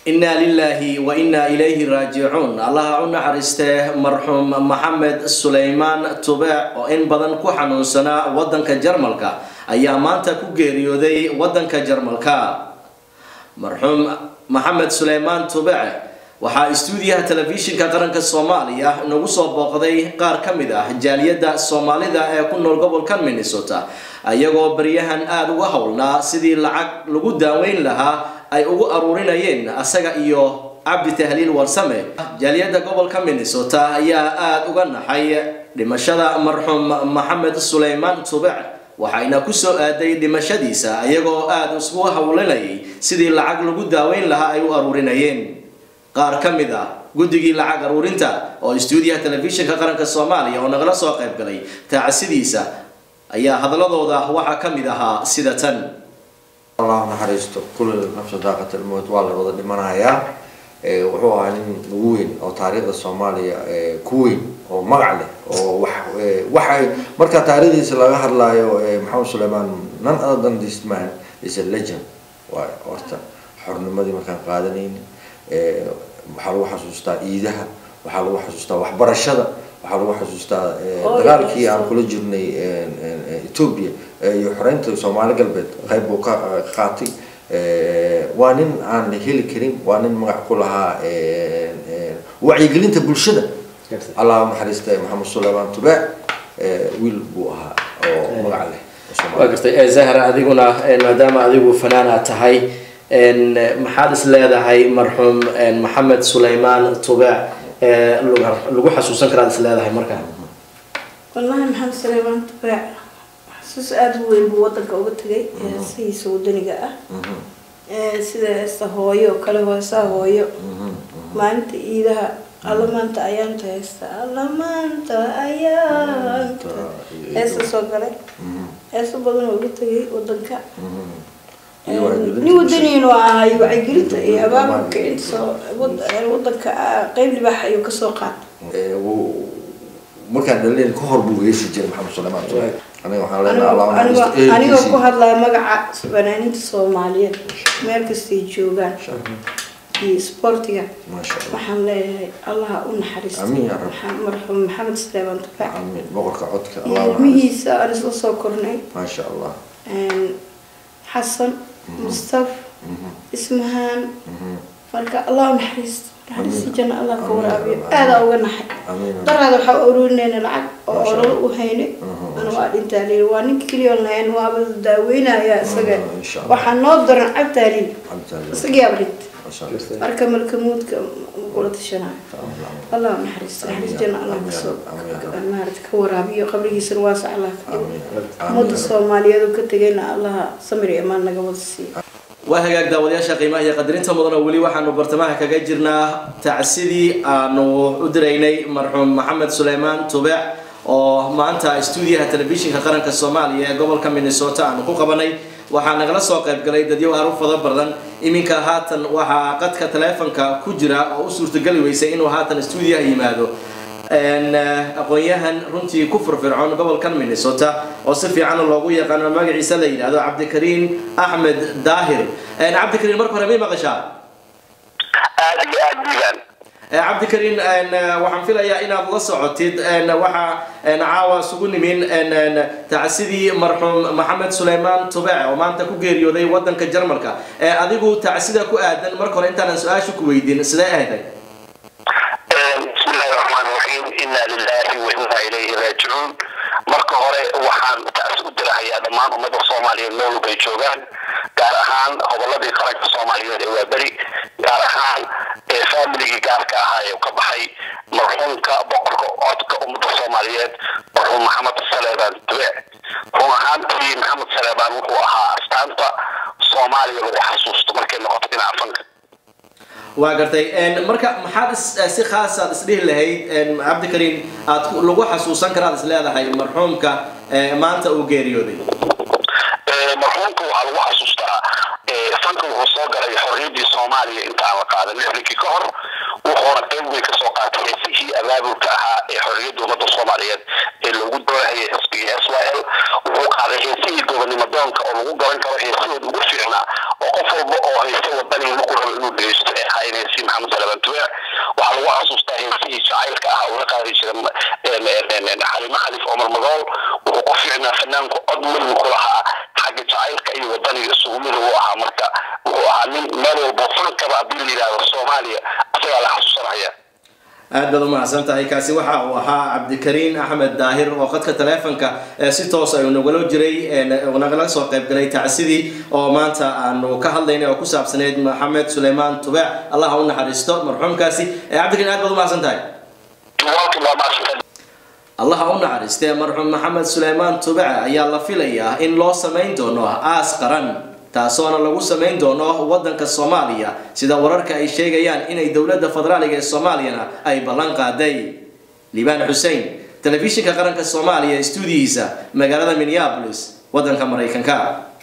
inaa lilaahi wa inaa ilayhi raajicuun allaha u naxariistee marxuum maxamed suleymaan tubeec oo in badan ku xanuunsanaa wadanka jarmalka ayaa maanta ku geeriyooday wadanka jarmalka marxuum maxamed suleymaan tubeec waxaa istuudiyaha telefishinka qaranka soomaaliya nagu soo booqday qaar ka mid ah jaaliyadda soomaalida ee ku nool gobolka minnesota ayagoo baryahan aada uga howlnaa sidii lacag lagu daaweyn lahaa ay ugu aruurinayeen asaga iyo cabdi tahliil warsame jaaliyadda gobolka minnesota ayaa aada uga naxay dhimashada marxuum maxamed suleymaan tubec waxayna kusoo aaday dhimashadiisa ayagoo aada isugu howlinayay sidii lacag lagu daaweyn lahaa ay u aruurinayeen qaar ka mid ah guddigii lacag aruurinta oo istuudiyaha telefishinka qaranka soomaaliya oo nagala soo qayb galay taacasidiisa ayaa hadalladooda waxaa ka mid ahaa sida tan allah naxariisto kulli nafsa daaqat almowt waa la wada dhimanayaa wuxuu ahaa nin ugu weyn oo taariikhda soomaaliya ku weyn oo magac leh oo wax waxay marka taariikhdiisa laga hadlaayo maxamed suleymaan none other than this man is a legend waay horta xornimadii markaan qaadanayn waxaa lagu xasuustaa ciidaha waxaa lagu xasuustaa waxbarashada waxaa lagu xasuustaa dagaalkii aan kula jirnay ethoobia iyo xoreynta soomaali galbeed qayb buu ka qaatay waa nin aan la heli karin waa nin magac ku lahaa wacyigelinta bulshada allah naxariista maxamed suleymaan tubeec wiil buu ahaa oo magac leh waa gartay zahra adiguna maadaama adigu fanaan aad tahay maxaad is leedahay marxuum maxamed suleymaan tubeec lagu xasuusan karaad is leedahay markaa wallahi maxamed suleymaan tubeec xasuus aada u weyn buu wadanka uga tegay sidiisa wadaniga ah sida heesta hooyo oo kale heesaha hooyo maalinta iidaha alla maanta ayaanta heesta alla maanta ayaanta heesta soo galay heeso badan oo uga tegay wadanka nin wadaniinu ahay wacyigelinta iyo abaabulka intasoo wadanka qeyb libaax ayuu kasoo qaatay markaan dhalin ka hor buu heesi jiray maxamed suleymaan tubeec aniga waxaan leenahay anigoo ku hadlaya magaca fanaaniinta soomaaliyeed meel kastay joogaan iyo sportiga waxaan leeyahay allaha u naxariisto marxuum maxamed suleymaan tubeec amiin boqorka codka ilmihiisa aan isla soo kornay maasha allah xasan mustaf ismahaan marka allah u naxariisto naxariista janna allah ka waraabiyo aadaa uga naxay daraada waxaa ururinayna lacag oo ololo u haynay ana waa dhintaa liil waa ninka keliya lahayn waaba daaweynaya isaga waxaa noo daran cabtaa liil isagiyaaba dhintay marka malkamuudka kula tashanayo allah u naxariisto naxariis janna allah kasoo maarata ka waraabiyo qabrigiisana waasac allah ka dhigo ummadda soomaaliyeed oo ka tegayna allaha samir iyo imaan naga wada siiyo waa hagaag daawadayaasha qiimaha iyo qadarinta mudan oo weli waxaanu bartamaha kaga jirnaa tacsidii aanu u diraynay marxuum maxamed suleymaan tubec oo maanta istuudiyaha telefishinka qaranka soomaaliya ee gobolka minnesota aanu ku qabanay waxaa nagala soo qayb galay dadyo aru fada badan iminka haatan waxaa qadka taleefonka ku jira oo u suurtageli weysay inuu haatan istuudiyaha yimaado aqoon-yahan runtii ku firfircoon gobolkan minnesota oo si fiican loogu yaqaano magaciisa la yidhaahdo cabdikariin axmed daahir cabdikariin marka hore may maqashaa aad iyo aad diiban cabdikariin waxaan filayaa inaad la socotid waxaa caawa isugu nimin tacsidii marxuum maxamed suleymaan tubec oo maanta ku geeriyooday wadanka jarmalka adigu tacsida ku aadan marka hore intaanan su-aasha ku weydiin sidee ahayday bismillahi raxmaan raxiim inaa lilahi wa inaa ilayhi raajicuun marka hore waxaan taas u dirahayaa dhammaan ummadda soomaaliyeed meel walbay joogaan gaar ahaan hoboladii qaranka soomaaliyeed ee waaberi gaar ahaan faamiligii gaarka ahaa ee ka baxay marxuumka boqorka codka ummadda soomaaliyeed marxuum maxamed saleebaan tubeec run ahaantii maxamed saleebaan wuxuu ahaa astaanta soomaaliya lagu xasuusto markay noqoto dhinaca fanka waa gartay marka maxaad si khaasaad isdhihi lahayd cabdikariin aad lagu xasuusan karaad is leedahay marxuumka maanta uu geeriyooday marxuumka waxaa lagu xasuustaa fanka wuxuu soo galay xorriyaddii soomaaliya inta aan la qaadan lixdankii ka hor wuxuuna qayb weyn kasoo qaatay heesihii abaabulka ahaa ee xorriyadda ummadda soomaaliyeed ee loogu doorahayay xisbigii s y l wuxuu qaaday heesihii gobonimo doonka oo lagu garan karo heesahooda ugu fiicnaa oo qof walba oo haysta wadanii markuu rabo inuu dhegeysto ee ahaa ahayn heesii maxamed salaman tubeec waxaa lagu xasuustaa heesihii jacaylka ah uu la qaadi jiray xalimo khaliif cumar magool wuxuu ku fiicnaa fanaanku cod midna ku lahaa xagga jacaylka iyo wadaniga isugu mid uu ahaa marka wuxuu ahaa nin meel walbo fankaba haddii la yidhahdo soomaaliya isagaa la xasuusanaya aad baad umahadsan tahay kaasi waxa uu ahaa cabdikariin axmed daahir oo khadka taleefonka si toos ayuu nagala jiray nagala soo qaybgalay tacsidii oo maanta aanu ka hadlaynay oo ku saabsaneyd maxamed suleymaan tubeec allah ha u naxariisto marxuumkaasi cabdikariin aad baad umahadsan tahay allah ha u naxariistee marxuum maxamed suleymaan tubec ayaa la filayaa in loo samayn doono aas qaran taasoona lagu samayn doono wadanka soomaaliya sida wararka ay sheegayaan inay dowladda federaaliga ee soomaaliyana ay ballan qaaday liibaan xussein telefishinka qaranka soomaaliya stuudiyihiisa magaalada minneapolis wadanka maraykanka